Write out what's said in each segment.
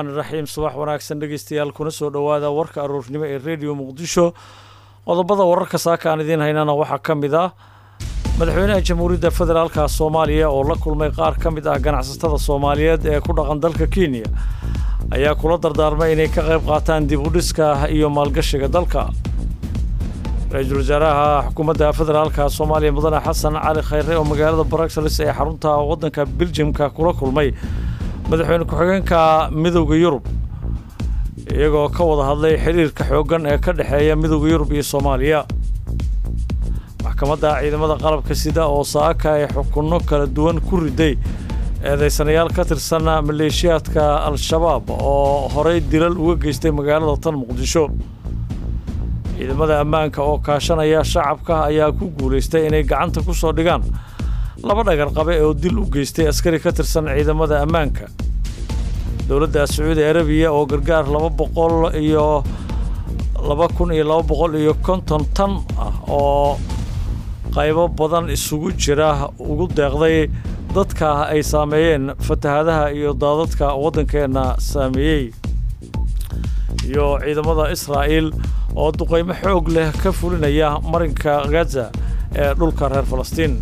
raxmaan iraxiim subax wanaagsan dhegeystayaal kuna soo dhowaada warka aroornimo ee rediyo muqdisho qodobada wararka saaka aan idiin haynana waxaa ka mid ah madaxweynaha jamhuuriyadda federaalka soomaaliya oo la kulmay qaar ka mid ah ganacsatada soomaaliyeed ee ku dhaqan dalka kenya ayaa kula dardaarmay inay ka qayb qaataan dib u dhiska iyo maalgashiga dalka ra-iisul wasaaraha xukuumadda federaalka soomaaliya mudane xasan cali khayre oo magaalada bruxelles ee xarunta waddanka beljimka kula kulmay madaxweyne ku-xigeenka midowda yurub iyagoo ka wada hadlay xiriirka xooggan ee ka dhexeeya midowda yurub iyo soomaaliya maxkamadda ciidamada qalabka sida oo saaka ay xukunno kala duwan ku riday eedaysanayaal ka tirsan maleeshiyaadka al-shabaab oo horey dilal uga geystay magaalada tan muqdisho ciidamada ammaanka oo kaashanaya shacabka ayaa ku guulaystay inay gacanta ku soo dhigaan laba dhagar qabe oo dil u geystay askari ka tirsan ciidamada ammaanka dowladda sacuudi arabiya oo gargaar laba boqol iyo laba kun iyo laba boqol iyo konton tan ah oo qaybo badan isugu jira ugu deeqday dadka ay saameeyeen fatahaadaha iyo daadadka waddankeenna saameeyey iyo ciidamada israa'iil oo duqaymo xoog leh ka fulinaya marinka gaza ee dhulka reer falastiin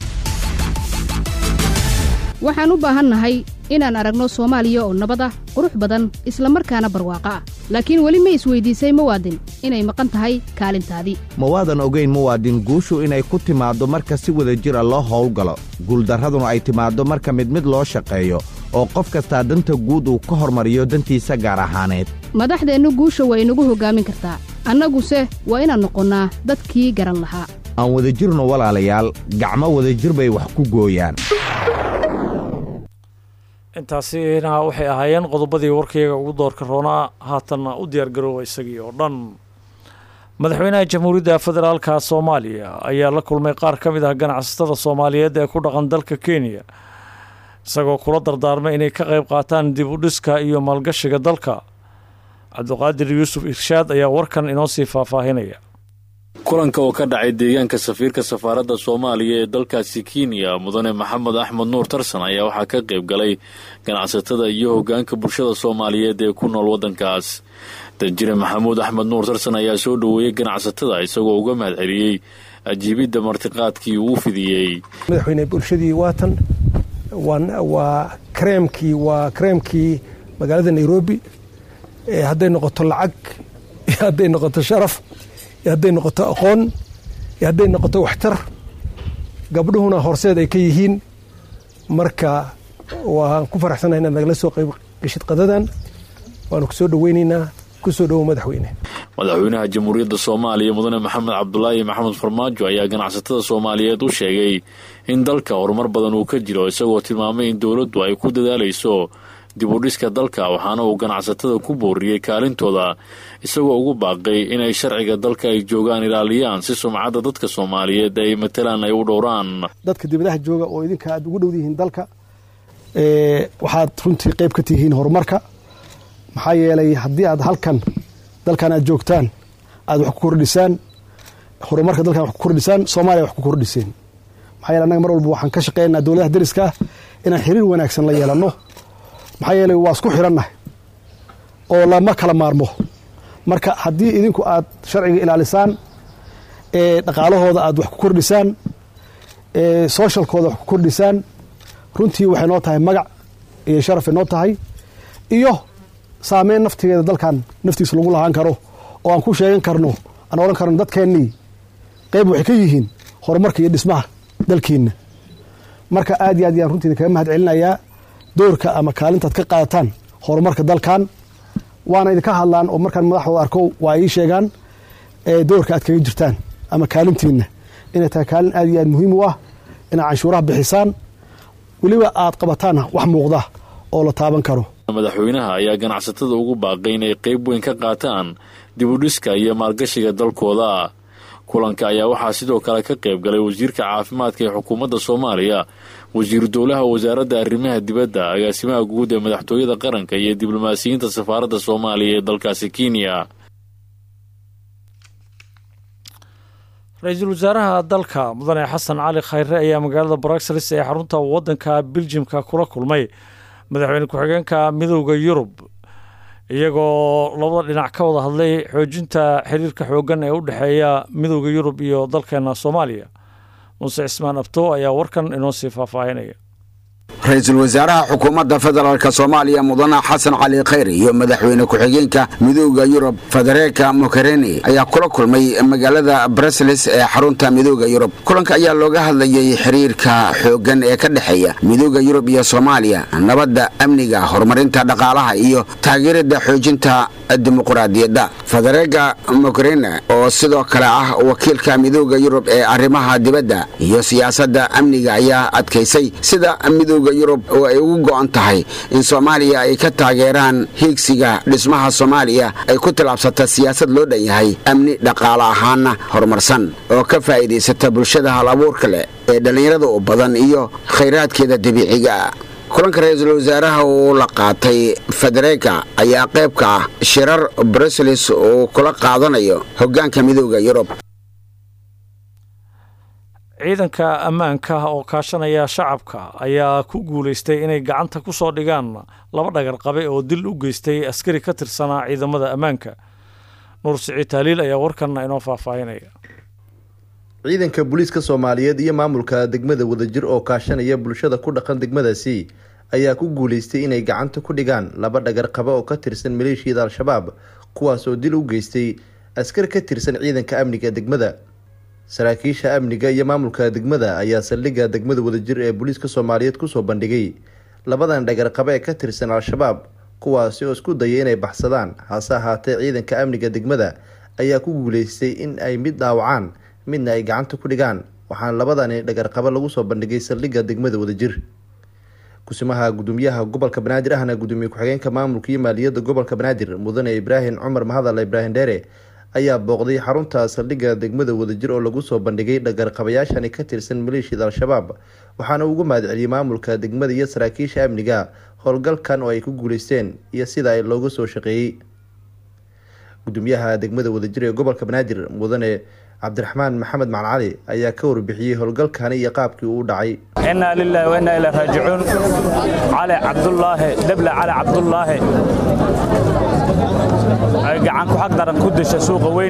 waxaan u baahannahay inaan aragno soomaaliya oo nabad ah qurux badan isla markaana barwaaqo ah laakiin weli ma isweyddiisay muwaadin inay maqan tahay kaalintaadii mawaadan ogayn muwaadin guushu inay ku timaaddo marka si wada jira loo howlgalo guuldarraduna ay timaaddo marka mid mid loo shaqeeyo oo qof kastaa danta guud uu ka hormariyo dantiisa gaar ahaaneed madaxdeennu guusha waa inagu hoggaamin kartaa annaguse waa inaan noqonnaa dadkii garan lahaa aan wadajirno walaalayaal gacmo wadajir bay wax ku gooyaan intaasina waxay ahaayeen qodobadii warkayaga ugu doorka roonaa haatanna u diyaargarooba isagii oo dhan madaxweynaha jamhuuriyadda federaalka soomaaliya ayaa la kulmay qaar ka mid ah ganacsatada soomaaliyeed ee ku dhaqan dalka kenya isagoo kula dardaarmay inay ka qayb qaataan dib u dhiska iyo maalgashiga dalka cabdiqaadir yuusuf irshaad ayaa warkan inoo sii faahfaahinaya kulanka oo ka dhacay deegaanka safiirka safaaradda soomaaliya ee dalkaasi kenya mudane maxamed axmed nuur tarsan ayaa waxaa ka qayb galay ganacsatada iyo hoggaanka bulshada soomaaliyeed ee ku nool waddankaas danjire maxamuud axmed nuur tarsan ayaa soo dhoweeyey ganacsatada isagoo uga mahad celiyey ajiibidda martiqaadkii uu fidiyey madaxweyne bulshadii waatan waa kareemkii waa kareemkii magaalada nairobi hadday noqoto lacag iyo hadday noqoto sharaf iyo hadday noqoto aqoon iyo hadday noqoto waxtar gabdhuhuna horseed ay ka yihiin marka waan ku faraxsanahay inaad nagala soo qayb geshid qadadan waanu ku soo dhoweynaynaa ku soo dhowow madaxweyne madaxweynaha jamhuuriyadda soomaaliya mudane maxamed cabdulaahi maxamed farmaajo ayaa ganacsatada soomaaliyeed u sheegay in dalka horumar badan uu ka jiro isagoo tilmaamay in dowladdu ay ku dadaalayso dib u dhiska dalka waxaana uu ganacsatada ku booriyey kaalintooda isagoo ugu baaqay inay sharciga dalka ay joogaan ilaaliyaan si sumcadda dadka soomaaliyeed ay matalaan ay u dhowraan dadka dibadaha jooga oo idinka aad ugu dhowdihiin dalka waxaad runtii qayb ka tihiin horumarka maxaa yeelay haddii aad halkan dalkan aad joogtaan aad wax ku kordhisaan horumarka dalkan wax ku kordhisaan soomaaliya wax ku kordhiseen maxaa yeele annaga mar walba waxaan ka shaqeynaa dowladaha dariska ah inaan xiriir wanaagsan la yeelanno maxaa yeelay waa isku xidhannahay oo lama kala maarmo marka haddii idinku aad sharciga ilaalisaan ee dhaqaalahooda aad wax ku kordhisaan ee sooshalkooda wax ku kordhisaan runtii waxay noo tahay magac iyo sharafay noo tahay iyo saameyn naftigeeda dalkan naftiisa lagu lahaan karo oo aan ku sheegan karno aan odhan karno dadkeennii qayb waxay ka yihiin horumarka iyo dhismaha dalkeenna marka aad iyo aad yaan runtii kaga mahad celinayaa doorka ama kaalintaad ka qaadataan horumarka dalkan waana idinka hadlaan oo markaan madaxooda arko waa ii sheegaan doorka aad kaga jirtaan ama kaalintiinna inay tahay kaalin aad iyo aad muhiim u ah inaad canshuuraha bixisaan weliba aad qabataan wax muuqda oo la taaban karo madaxweynaha ayaa ganacsatada ugu baaqay inay qayb weyn ka qaataan dibudhiska iyo maalgashiga dalkooda kulanka ayaa waxaa sidoo kale ka qayb galay wasiirka caafimaadka ee xukuumadda soomaaliya wasiiru dowlaha wasaaradda arrimaha dibadda agaasimaha guud ee madaxtooyada qaranka iyo diblomaasiyiinta safaaradda soomaaliya ee dalkaasi kenya ra-iisul wasaaraha dalka mudane xasan cali khayre ayaa magaalada bruxelles ee xarunta waddanka biljimka kula kulmay madaxweyne ku-xigeenka midowda yurub iyagoo labada dhinac ka wada hadlay xoojinta xiriirka xooggan ee u dhexeeya midooda yurub iyo dalkeena soomaaliya muuse cismaan abto ayaa warkan inoo sii faahfaahinaya ra-iisul wasaaraha xukuumadda federaalk soomaaliya mudane xasan cali khayr iyo madaxweyne ku-xigeenka midooda yurub federeeka mokereni ayaa kula kulmay magaalada brusles ee xarunta midooda yurub kulanka ayaa looga hadlayay xiriirka xooggan ee ka dhexeeya midooda yurub iyo soomaaliya nabadda amniga horumarinta dhaqaalaha iyo taageerada xoojinta dimuquraadiyadda federeega mokereni oo sidoo kale ah wakiilka midooda yurub ee arrimaha dibadda iyo siyaasadda amniga ayaa adkaysay sida midooda yurub oo ay ugu go'an tahay in soomaaliya ay ka taageeraan hiigsiga dhismaha soomaaliya ay ku tilaabsata siyaasad loo dhan yahay amni dhaqaale ahaanna horumarsan oo ka faa'iidaysata bulshada hal abuurka leh ee dhallinyarada u badan iyo khayraadkeeda dabiiciga kulanka ra-iisul wasaaraha uu la qaatay federeeka ayaa qayb ka ah shirar bruseles uu kula qaadanayo hoggaanka midooda yurub ciidanka ammaanka oo kaashanaya shacabka ayaa ku guulaystay inay gacanta ku soo dhigaan laba dhagar qabe oo dil u geystay askari ka tirsanaa ciidamada ammaanka nuur siciid taaliil ayaa warkanna inoo faahfaahinaya ciidanka booliiska soomaaliyeed iyo maamulka degmada wadajir oo kaashanaya bulshada ku dhaqan degmadaasi ayaa ku guulaystay inay gacanta ku dhigaan laba dhagar qabe oo ka tirsan maleeshiyada al-shabaab kuwaas oo dil u geystay askar ka tirsan ciidanka amniga degmada saraakiisha amniga iyo maamulka degmada ayaa saldhigga degmada wadajir ee booliiska soomaaliyeed kusoo bandhigay labadan dhagar qabe ee ka tirsan al-shabaab kuwaasi oo isku dayay inay baxsadaan hase ahaatee ciidanka amniga degmada ayaa ku guuleystay in ay mid dhaawacaan midna ay gacanta ku dhigaan waxaana labadani dhagarqabo lagu soo bandhigay saldhigga degmada wadajir kusimaha gudoomiyaha gobolka banaadir ahna gudoomiye ku-xigeenka maamulka iyo maaliyadda gobolka banaadir mudane ibraahim cumar mahadal ibraahim dheere ayaa booqday xarunta saldhigga degmada wadajir oo lagu soo bandhigay dhagarqabayaashani ka tirsan maleeshiyada al-shabaab waxaana ugu mahadceliyey maamulka degmada iyo saraakiisha amniga howlgalkan oo ay ku guuleysteen iyo sida ay looga soo shaqeeyey gudoomiyaha degmada wadajir ee gobolka banaadir mudane cabdiraxmaan maxamed macali cali ayaa ka warbixiyey howlgalkani iyo qaabkii uu dhacay innaa lilaahi wa innaa ilaa raajicuun cali cabdulaahi deble cali cabdulaahi ay gacan ku xaq daran ku dishay suuqa weyn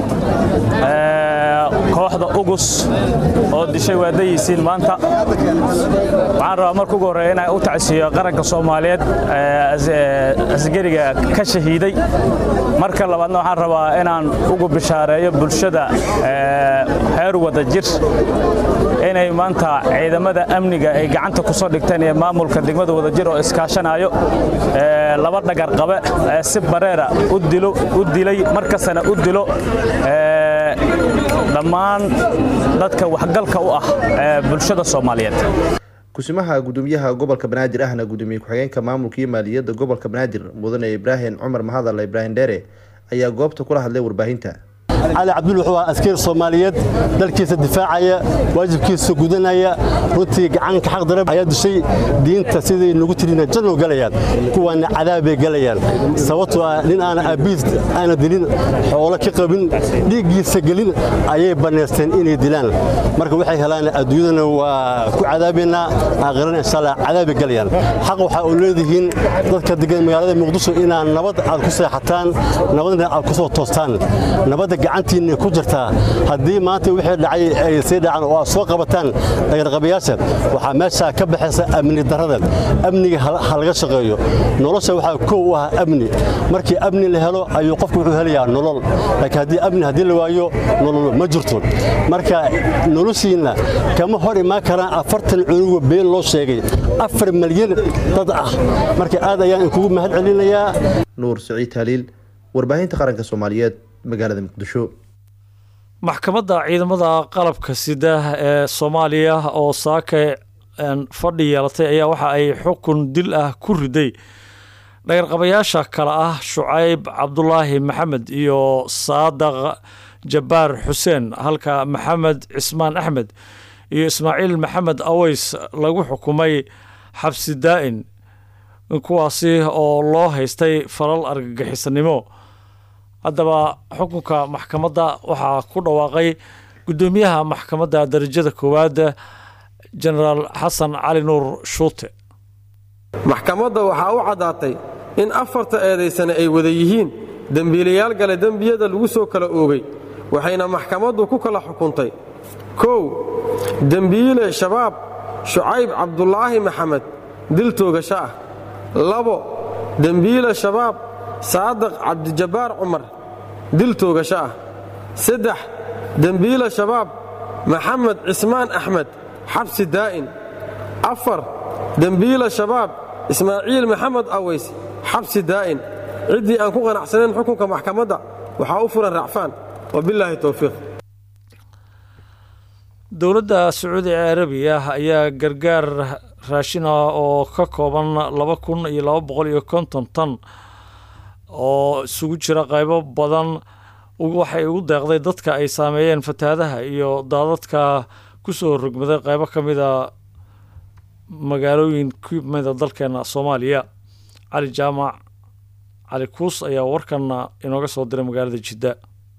kooxda ugus oo dishay waa dayisiin maanta waxaan rabaa marka ugu horreeya inaan u tacsiiyo qaranka soomaaliyeed asgariga ka shahiiday marka labaadna waxaan rabaa inaan ugu bishaareeyo bulshada heer wada jir inay maanta ciidamada amniga ay gacanta ku soo dhigteen iyo maamulka degmada wadajir oo iskaashanayo laba dhagar qabe si bareera u dilay markastana u dilo dhammaan dadka waxgalka u ah bulshada soomaaliyeed kusimaha gudoomiyaha gobolka banaadir ahna gudoomiye ku-xigeenka maamulka iyo maaliyadda gobolka banaadir mudane ibraahim cumar mahadal ibraahim dheere ayaa goobta kula hadlay warbaahinta cali cabdul wuxuu ahaa askari soomaaliyeed dalkiisa difaacaya waajibkiisa gudanaya runtii gacanka xaq darab ayaa dishay diinta sidii nagu tirina janno galayaan kuwaana cadaabay galayaan sababtoo ah nin aana aabiis aana dilin xoolo ka qabin dhiiggiisa gelin ayay bannaysteen inay dilaan marka waxay helaan adduunyadana waa ku cadaabaynaa aakhirana insha allah cadaabay galayaan xaq waxaa u leedihiin dadka degan magaalada muqdisho inaad nabad aad ku seexataan nabadna aad ku soo toostaan nabadda gacantiinna ku jirtaa haddii maanta wixii dhacay ay sii dhacaan oo aad soo qabataan dhagarqabayaasha waxaa meeshaa ka baxaysa amni darrada amniga ha laga shaqeeyo nolosha waxaa kow u ah amni markii amni la helo ayuu qofku wuxuu helayaa nolol laakiin haddii amni haddii la waayo nolol ma jirto marka noloshiinna kama hor imaan karaan afartan cunugo been loo sheegay afar malyan dad ah marka aad ayaan inkugu mahad celinayaa nuur siciid haliil warbaahinta qaranka soomaaliyeed magaalada muqdisho maxkamadda ciidamada qalabka sida ee soomaaliya oo saake fadhi yeelatay ayaa waxa ay xukun dil ah ku riday dhagarqabayaasha kale ah shucayb cabdulaahi maxamed iyo saadaq jabbaar xuseen halka maxamed cismaan axmed iyo ismaaciil maxamed aweys lagu xukumay xabsi daa'in kuwaasi oo loo haystay falal argagixisanimo haddaba xukunka maxkamadda waxaa ku dhawaaqay guddoomiyaha maxkamadda darajada koowaad genaraal xasan cali nuur shuute maxkamadda waxaa u caddaatay in afarta eedaysane ay wada yihiin dembiilayaal gale dembiyada lagu soo kala oogay waxayna maxkamaddu ku kala xukuntay kow dembiile shabaab shucayb cabdulaahi maxamed dil toogasho ah labo dembiile shabaab saadaq cabdijabbaar cumar dil toogasho ah saddex dembiile shabaab maxamed cismaan axmed xabsi daa'in afar dembiile shabaab ismaaciil maxamed aways xabsi daa'in ciddii aan ku qanacsanayn xukunka maxkamadda waxaa u furan racfaan wabilaahi towfiiq dowladda sacuudi carabiya ayaa gargaar raashin ah oo ka kooban laba kun iyo laba boqol iyo konton tan oo isugu jira qaybo badan waxay ugu deeqday dadka ay saameeyeen fatahaadaha iyo daadadka ku soo rogmaday qaybo ka mida magaalooyin ku mida dalkeena soomaaliya cali jaamac cali kuus ayaa warkanna inooga soo diray magaalada jidda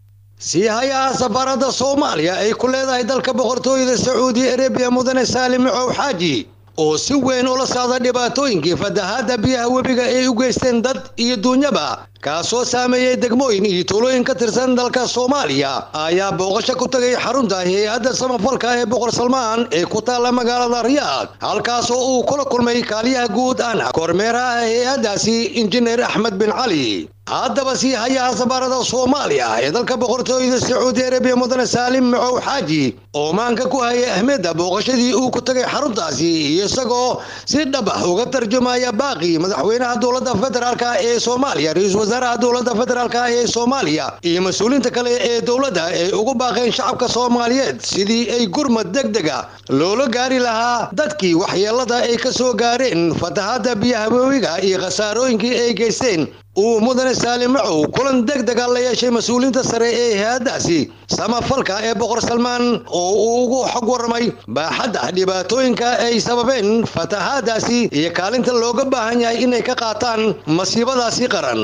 siihayaha safaarada soomaaliya ay ku leedahay dalka boqortooyada sacuudi arabiya mudane saalim macow xaaji oo si weyn ula socda dhibaatooyinkii fatahaadda biyaha webiga ay u geysteen dad iyo duunyaba kaasoo saameeyey degmooyin iyo tuulooyin ka tirsan dalka soomaaliya ayaa booqasho ku tegay xarunta hay-adda samafalka ee boqor salmaan ee ku taalla magaalada riyaad halkaasoo uu kula kulmay kaaliyaha guud ana kormeeraha hay-addaasi injineer axmed bin cali haddaba sii hayaha safaarada soomaaliya ee dalka boqortooyada sacuudi arabiya mudane saalim macow xaaji oo maanka ku hayay ahmedda booqashadii uu ku tegay xaruntaasi iyo isagoo si dhabax uga tarjumaya baaqi madaxweynaha dowladda federaalk ee soomaaliya ra-iisul wasaaraha dowladda federaalk ee soomaaliya iyo mas-uuliinta kale ee dowladda ay ugu baaqeen shacabka soomaaliyeed sidii ay gurmad degdega loola gaari lahaa dadkii waxyeelada ay ka soo gaareen fatahaadda biyaha webiga iyo khasaarooyinkii ay geysteen uu mudane saalim macow kulan deg dega la yeeshay mas-uuliyiinta sare ee hay-addaasi samafalka ee boqor salmaan oo uu ugu xog warramay baaxadda dhibaatooyinka ay sababeen fatahaadaasi iyo kaalinta looga baahan yahay inay ka qaataan masiibadaasi qaran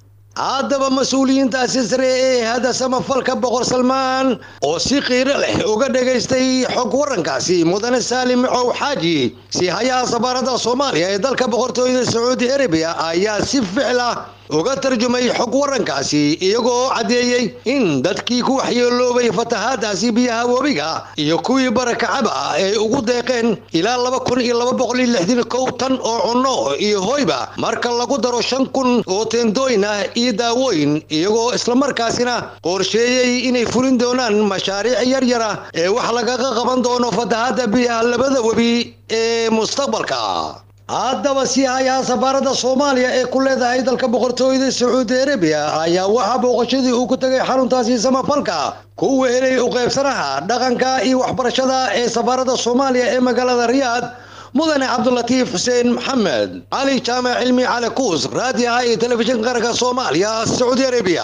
haddaba mas-uuliyiintaasi sare ee hay-adda samafalka boqor salmaan oo si qiiro leh uga dhegaystay xog warankaasi mudane saalim macow xaaji si hayaha safaarada soomaaliya ee dalka boqortooyada sacuudi arabiya ayaa si ficil ah uga tarjumay xog warankaasi iyagoo caddeeyey in dadkii ku waxyeeloobay fatahaadaasi biyaha webiga iyo kuwii barakacaba ay ugu deeqeen ilaa laba kun iyo laba boqol iyo lixdan kow tan oo cunno iyo hoyba marka lagu daro shan kun oo teendooyin ah iyo daawooyin iyagoo islamarkaasina qorsheeyey inay fulin doonaan mashaariic yaryar ah ee wax lagaga qaban doono fatahaadda biyaha labada webi ee mustaqbalka haddaba sii hayaha safaarada soomaaliya ee ku leedahay dalka boqortooyada sacuudi arabiya ayaa waxaa booqashadii uu ku tegay xaruntaasi samafalka ku wehelay u qaybsanaha dhaqanka iyo waxbarashada ee safaarada soomaaliya ee magaalada riyaad mudane cabdulatiif xuseen maxamed cali jaamac cilmi cali kuus raadiyaha iyo telefishinka qaranka soomaaliya sacuudi arabiya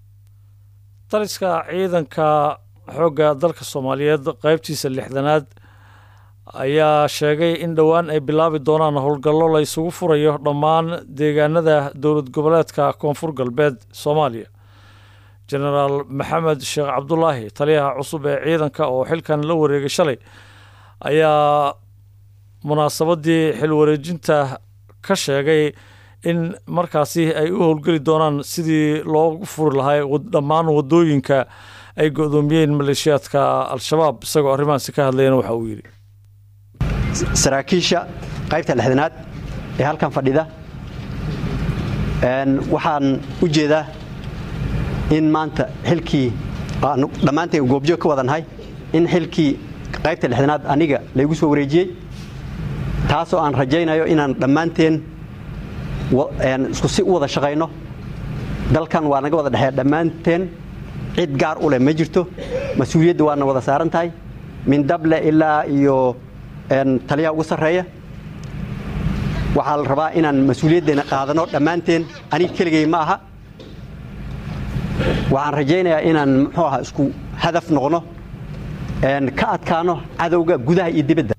taliska ciidanka xoogga dalka soomaaliyeed qaybtiisa lixdanaad ayaa sheegay in dhowaan ay bilaabi doonaan howlgallo la isugu furayo dhammaan deegaanada dowlad goboleedka koonfur galbeed soomaaliya jenaraal maxamed sheekh cabdulaahi taliyaha cusub ee ciidanka oo xilkan la wareegay shalay ayaa munaasabadii xil wareejinta ka sheegay in markaasi ay u howlgeli doonaan sidii loogu furi lahaa dhammaan wadooyinka ay go-doomiyeen maleeshiyaadka al-shabaab isagoo arrimahaasi ka hadlayana waxa uu yidhi saraakiisha qaybta lixdanaad ee halkan fadhida waxaan u jeedaa in maanta xilkii dhammaanteen goobjoog ka wadannahay in xilkii qaybta lixdanaad aniga laygu soo wareejiyey taasoo aan rajaynayo inaan dhammaanteen isku si u wada shaqayno dalkan waa naga wada dhexeeya dhammaanteen cid gaar u leh ma jirto mas-uuliyadda waana wada saaran tahay min dable ilaa iyo taliyaha ugu sarreeya waxaa la rabaa inaan mas-uuliyaddeena qaadano dhammaanteen aniga keligay ma aha waxaan rajaynayaa inaan muxuu aha isku hadaf noqno ka adkaano cadowga gudaha iyo dibadda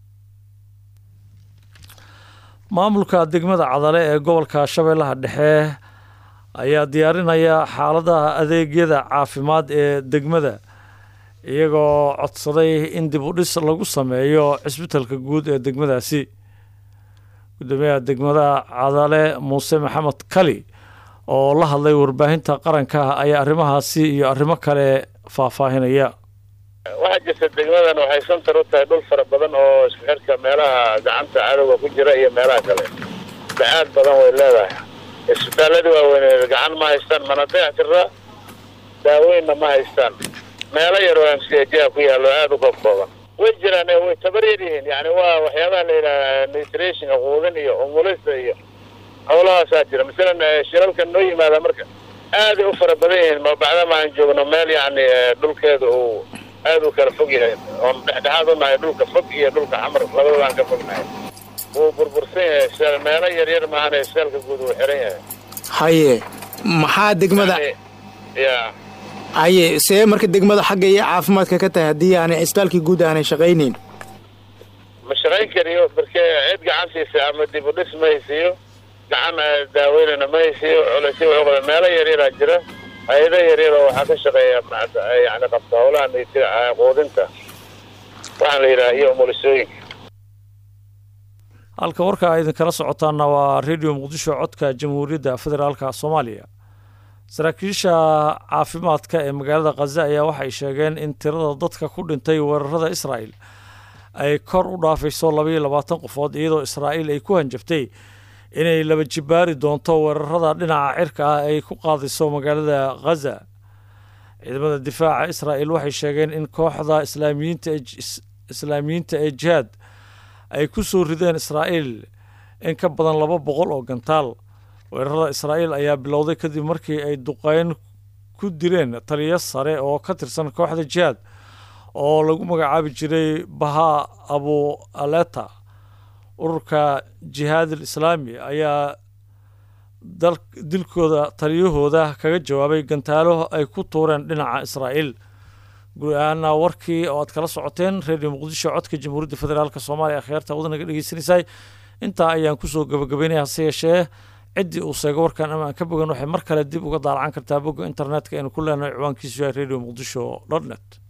maamulka degmada cadale ee gobolka shabeellaha dhexe ayaa diyaarinaya xaaladaha adeegyada caafimaad ee degmada iyagoo codsaday in dib u dhis lagu sameeyo cisbitalka guud ee degmadaasi gudoomiyaha degmada cadale muuse maxamed kali oo la hadlay warbaahinta qaranka ayaa arrimahaasi iyo arrimo kale faahfaahinaya waxaa jirta degmadan waxay santar u tahay dhul fara badan oo isku xirka meelaha gacanta cadowga ku jira iyo meelaha kale bacaad badan way leedahay isbitaaladii waaweyn gacan ma haystaan mana dayac tiraa daaweynna ma haystaan meelo yar oo mcjha ku yaallo aada u koobkooban way jiraan way tabar yar yihiin yani waa waxyaabaha la yidhaha nutrationka quudin iyo umulista iyo howlahaasaa jira masalan shilalka noo yimaada marka aaday u fara badan yihiin mabacdama aan joogno meel yani dhulkeeda uu aada u kala fog yahay oon dhexdhexaad u nahay dhulka fog iyo dhulka xamar labadabaan ka fognahay wuu burbursan yahay seel meelo yaryar maahane seelka guud uu xiran yahay haye maxaa degmada ya haye see marka degmada xagga iyo caafimaadka ka tahay haddii aanay cisbitaalkii guud aanay shaqaynayn ma shaqayn kariyo marke cid gacan siisa ama dib u dhis ma haysiiyo gacan daaweynana ma haysiiyo culeysyo wuxuu qaba meelo yaryaraa jira hay-ada yaryar oo waxaa ka shaqeeya yani qabta howlaha quudinta waxaan la yidhaha iyo umulisooyinka halka warka a idinkala socotaana waa radio muqdisho codka jamhuuriyadda federaalka soomaaliya saraakiisha caafimaadka ee magaalada khaza ayaa waxay sheegeen in tirada dadka ku dhintay weerarada israa'el ay kor u dhaafayso labaiyo labaatan qofood iyadoo israa'iil ay ku hanjabtay inay laba jibaari doonto weerarada dhinaca cirka ah ay ku qaadayso magaalada khaza ciidamada difaaca israa'el waxay sheegeen in kooxda islaamiyiinta islaamiyiinta ee jihaad ay ku soo rideen israa'iil in ka badan laba boqol oo gantaal weerarada israa'iil ayaa bilowday kadib markii ay duqeyn ku dileen taliyo sare oo ka tirsan kooxda jihaad oo lagu magacaabi jiray baha abu aleta ururka jihaadil islaami ayaa dilkooda taliyahooda kaga jawaabay gantaalo ay ku tuureen dhinaca israa'iil guud ahaana warkii oo aad kala socoteen redio muqdisho codka jamhuuriyadda federaalk soomaaliya akhyaarta wadanaga dhegeysanaysay intaa ayaan kusoo gabagabeynaya hase yeeshee ciddii uu seego warkan ama aan ka bogan waxay mar kale dib uga daalacan kartaa bogga internetka aynu ku leenahay ciwaankiisu yahay radio muqdisho dot net